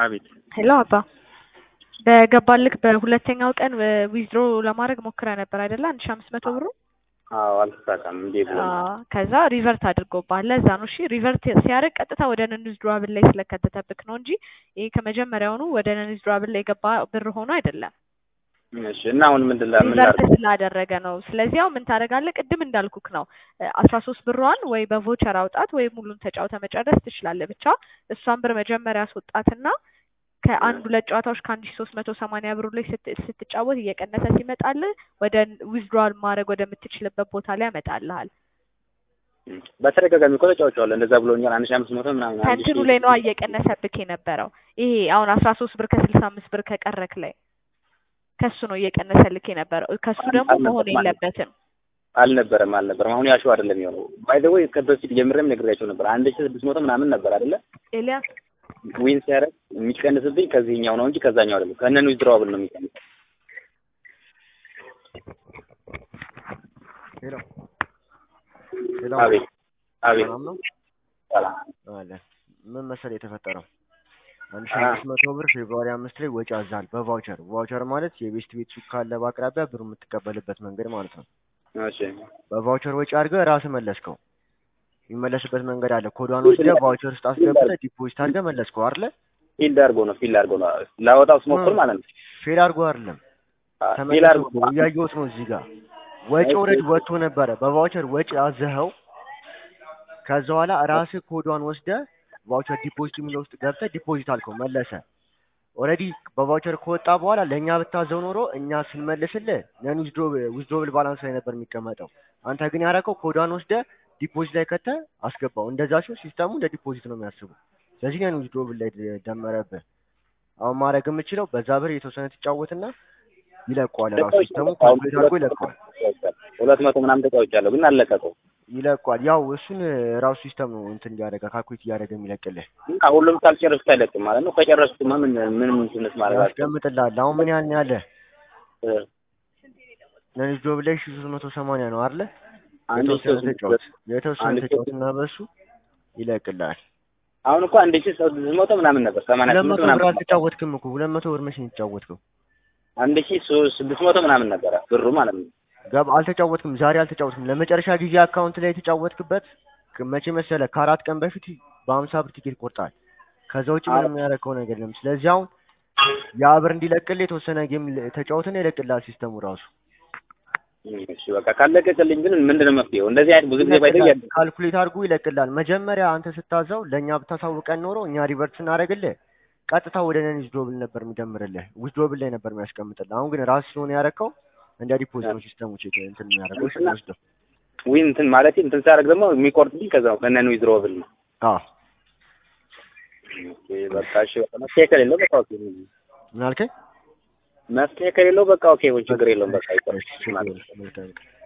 አቤት ሄሎ አባ በገባልክ በሁለተኛው ቀን ዊዝድሮ ለማድረግ ሞክረ ነበር አይደለ? አንድ ሺ አምስት መቶ ብሩ አዎ አልተሳካም እንዴ ብሎ አዎ፣ ከዛ ሪቨርት አድርጎብሃል። ለዛ ነው እሺ። ሪቨርት ሲያደርግ ቀጥታ ወደ ነን ዊዝድሮዋብል ላይ ስለከተተብክ ነው እንጂ ይሄ ከመጀመሪያውኑ ወደ ነን ዊዝድሮዋብል ላይ የገባ ብር ሆኖ አይደለም። እሺ እና አሁን ምንድን ላ- ምን ሪቨርት ላድርግ? ስላደረገ ነው። ስለዚህ አሁን ምን ታደርጋለህ? ቅድም እንዳልኩክ ነው አስራ ሶስት ብሯን ወይ በቮቸር አውጣት ወይ ሙሉን ተጫውተ መጨረስ ትችላለህ። ብቻ እሷን ብር መጀመሪያ አስወጣትና ከአንድ ሁለት ጨዋታዎች ከአንድ ሺ ሶስት መቶ ሰማንያ ብሩ ላይ ስት- ስትጫወት እየቀነሰ ሲመጣልህ ወደ ዊዝድሮዋል ማድረግ ወደምትችልበት ቦታ ላይ ያመጣልሃል። በተደጋጋሚ እኮ ተጫውቼዋለሁ እንደዛ ብሎኛል። አንድ ሺህ አምስት መቶ ምናምን አንድ ከእንትኑ ሺህ ላይ ነዋ እየቀነሰብክ የነበረው ይሄ አሁን አስራ ሶስት ብር ከስልሳ አምስት ብር ከቀረክ ላይ ከሱ ነው እየቀነሰልክ የነበረው። ከሱ ደግሞ መሆን አልነበረም ማለት የለበትም። አልነበረም አልነበረም። አሁን ያሸው አይደለም የሆነው። ባይ ዘ ወይ ከበፊት ጀምሬም ነግሬያቸው ነበር። አንድ ሺህ ስድስት መቶ ምናምን ነበር አይደለ? ኤልያስ ዊን ሲያደርግ የሚቀንስብኝ ከዚህኛው ነው እንጂ ከዛኛው አይደለም። ከነን ዊዝድሮዋብል ነው የሚቀንስ። ሄሎ ሄሎ፣ አቤት አቤት ሰላም ነው ሰላም አለ። ምን መሰለህ የተፈጠረው አንድ ሺህ አ- አምስት መቶ ብር ፌብሩዋሪ አምስት ላይ ወጪ አዛል በቫውቸር ቫውቸር ማለት የቤስት ቤት ሱቅ ካለ በአቅራቢያ ብሩ የምትቀበልበት መንገድ ማለት ነው። እሺ በቫውቸር ወጪ አድርገህ ራስህ መለስከው። የሚመለስበት መንገድ አለ። ኮዷን ወስደህ ቫውቸር ውስጥ አስገብተህ ዲፖዚት አድርገህ መለስከው አይደለ? ፊልድ አድርጎ ነው ፊልድ አድርጎ ነው ላወጣው ስሞክር ማለት ነው። ፌል አድርጎ አይደለም ፊል ተመልሶ አድርጎ እኮ እያየሁት ነው እዚህ ጋር ወጪ እሺ። ኦልሬዲ ወጥቶ ነበረ። በቫውቸር ወጪ አዘኸው ከዛ በኋላ ራስህ ኮዷን ወስደህ ቫውቸር ዲፖዚት የሚለው ውስጥ ገብተህ ዲፖዚት አልከው መለሰ። ኦልሬዲ በቫውቸር ከወጣ በኋላ ለእኛ ብታዘው ኖሮ እኛ ስንመልስልህ ነን ዊዝድሮብል ባላንስ ላይ ነበር የሚቀመጠው። አንተ ግን ያደረከው ኮዷን ወስደህ ዲፖዚት ላይ ከተህ አስገባው። እንደዛ ሲሆን ሲስተሙ እንደ ዲፖዚት ነው የሚያስቡ። ስለዚህ ነን ዊዝድሮብል ላይ ደመረብህ። አሁን ማድረግ የምችለው በዛ ብር የተወሰነ ትጫወትና ይለቀዋል። ራሱ ሲስተሙ ካልኩሌት አድርጎ ይለቀዋል ሁለት መቶ ምናምን ተጫውቻለሁ ግን አልለቀቀው። ይለቀዋል። ያው እሱን ራሱ ሲስተም ነው እንትን እያደረገ ካልኩሌት እያደረገ የሚለቅልህ እና ሁሉም ሳልጨርስ አይለቅም ማለት ነው። ከጨረስኩማ ምን ምን ምንትንስ ማለት አልችልም። ያስቀምጥልሃል። አሁን ምን ያህል ነው ያለህ? እ ነን ጆብ ላይ ሺህ ሶስት መቶ ሰማንያ ነው አይደለ? አንድ የተወሰነ ሺህ ተጫወት የተወሰነ አንድ ሺህ ተጫወት እና በሱ ይለቅልሃል። አሁን እኮ አንድ ሺህ ስድስት መቶ ምናምን ነበር ሰማንያ ሁለት ስምንት መቶ ብር ምናምን አልተጫወትክም እኮ ሁለት መቶ ብር መቼ ነው የተጫወትከው? አንድ ሺህ ሶ- ስድስት መቶ ምናምን ነበረ ብሩ ማለት ነው። ገብ አልተጫወትክም። ዛሬ አልተጫወትክም። ለመጨረሻ ጊዜ አካውንት ላይ የተጫወትክበት ክ- መቼ መሰለህ? ከአራት ቀን በፊት በሀምሳ ብር ቲኬት ቆርጣል። ከዛ ውጭ ምንም ያደረገው ነገር የለም። ስለዚህ አሁን ያ ብር እንዲለቅልህ የተወሰነ ጌም ል- ተጫወትና ይለቅልሃል ሲስተሙ ራሱ እሺ በቃ ካለቀቅልኝ ግን ምንድን ነው መፍትሄው? እንደዚህ አይነት ብዙ ጊዜ ባይዘው ይለቅልሃል። ካልኩሌት አድርጎ ይለቅልሃል። መጀመሪያ አንተ ስታዘው ለእኛ ብታሳውቀን ኖሮ እኛ ሪቨርት ስናደርግልህ ቀጥታ ወደ ነን ዊዝድሮብል ነበር የሚደምርልህ ዊዝድሮብል ላይ ነበር የሚያስቀምጥልህ። አሁን ግን ራስ ስለሆነ ያደረከው እንደ ዲፖዚት ነው ሲስተሙ ቼክ እንትን የሚያደርገው እሺ፣ የሚወስደው ዊን እንትን ማለት እንትን ሳደርግ ደግሞ የሚቆርጥልኝ ከዛው ከነን ዊዝድሮብል ነው። አዎ ኦኬ በቃ እሺ በቃ መፍትሄ ከሌለው በቃ ኦኬ ምን አልከኝ? መፍትሄ ከሌለው በቃ ኦኬ ችግር የለውም በቃ ይቆርጥ እሺ፣ ችግር ማለት ነው። የለም። መልካም ቀን።